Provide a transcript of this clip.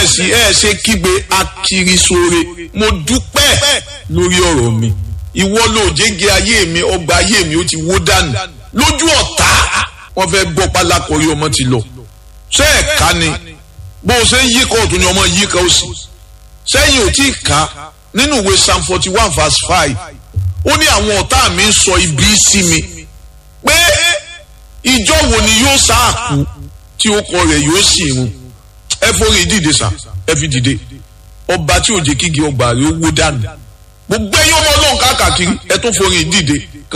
bẹ̀rẹ̀ sí ẹ̀ ṣe kígbe akirisore mo dúpẹ́ lórí ọ̀rọ̀ mi ìwọ ló jẹ́gẹ́ ayé mi ọgbà ayé mi ó ti wó dànù lójú ọ̀tá wọ́n fẹ́ gbọ́ pálákọ̀rí ọmọ ti lọ ṣé ẹ̀ka ni bó o ṣe ń yíkọ̀ ọ̀tún ni ọmọ yíkọ̀ òsì sẹ́yìn ò tí ì ká nínú ìwé psalm forty one verse five ó ní àwọn ọ̀tá mi ń sọ ibi sí mi pé ìjọ wo ni yóò sáàkú tí ó kọ rẹ̀ yóò sì run ẹ forí dìde sà ẹ fi dìde ọba tí ò jẹ́ kígi ọgbà rẹ̀ ó wó dànù gbogbo ẹ̀yin ọmọ ọlọ́run káàkiri ẹ tún forí dìde